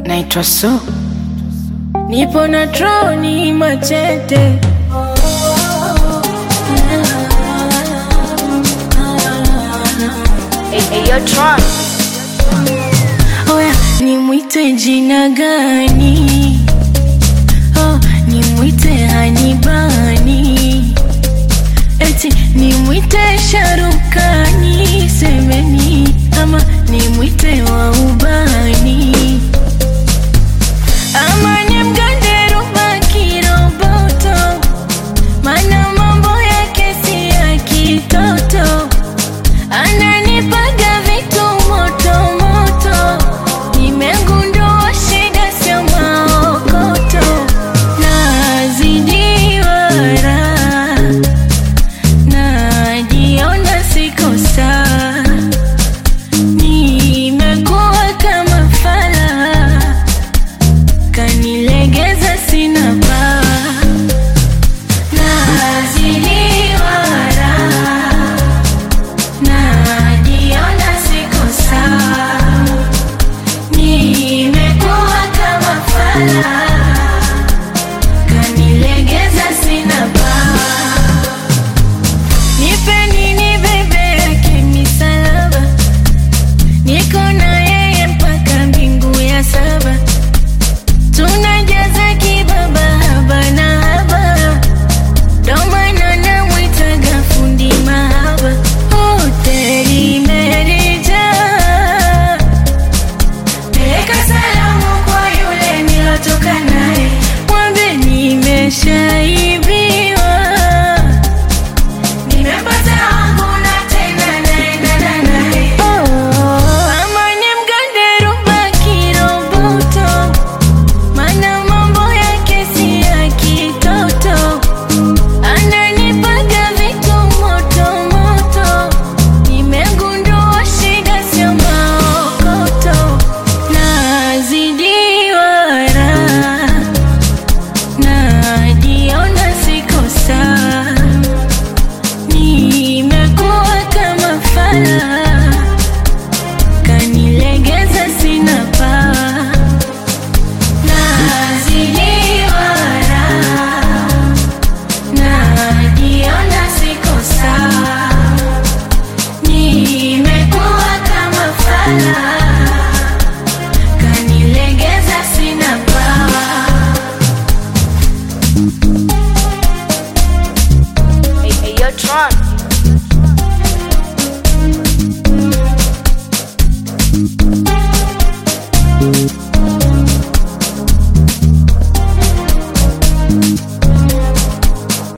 naitwa Su, nipo na troni machete Oya, nimwite jina gani? Oh, nimwite Hanibani, eti nimwite Sharukani, semeni ama nimwite wa ubani ama nimgande Ruba Kiroboto, mana mambo yake si ya kitoto ananipaga vitu moto moto, nimegundua shida sio maokoto, nazidiwa raha, najiona siko sawa, nimekuwa kama fala, kanilegeza sina pawa, nazidiwa raha najiona siko sawa, nimekuwa kama fala, kanilegeza sina pawa. Nipe nini bebe yake misalaba, niko na yeye mpaka mbingu ya saba, tunajaza kibaba haba na haba ndo maana namwitaga fundi mahaba, hoteli imenijaa. Peleka salamu kwa yule nilotoka naye, mwambe nimeshaibiwa. Nimepata wangu na tena naendana naye. Ama nimgande Ruba Kiroboto, maana mambo yake si ya kitoto ananipaga vitu moto moto, nimegundua shida sio maokoto, nazidiwa raha, najiona siko sawa, nimekuwa kama fala, kanilegeza sina pawa, nazidiwa raha najiona siko sawa, nimekuwa kama fala, kanilegeza sina pawa. Tron.